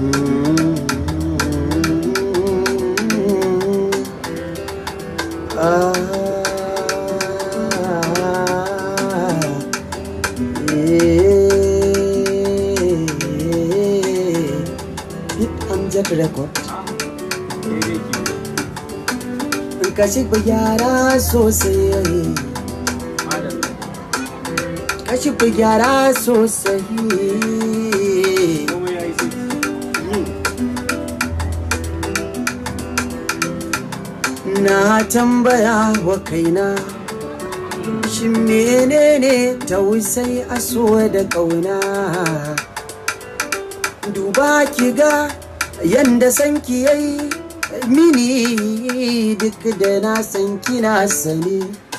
Amjad record ka shiga gyara sosai ka shiga gyara sosai na tambaya wa kaina shin menene tausai aso da ƙauna duba ki ga yanda sanki yayi mini duk da na san kina sani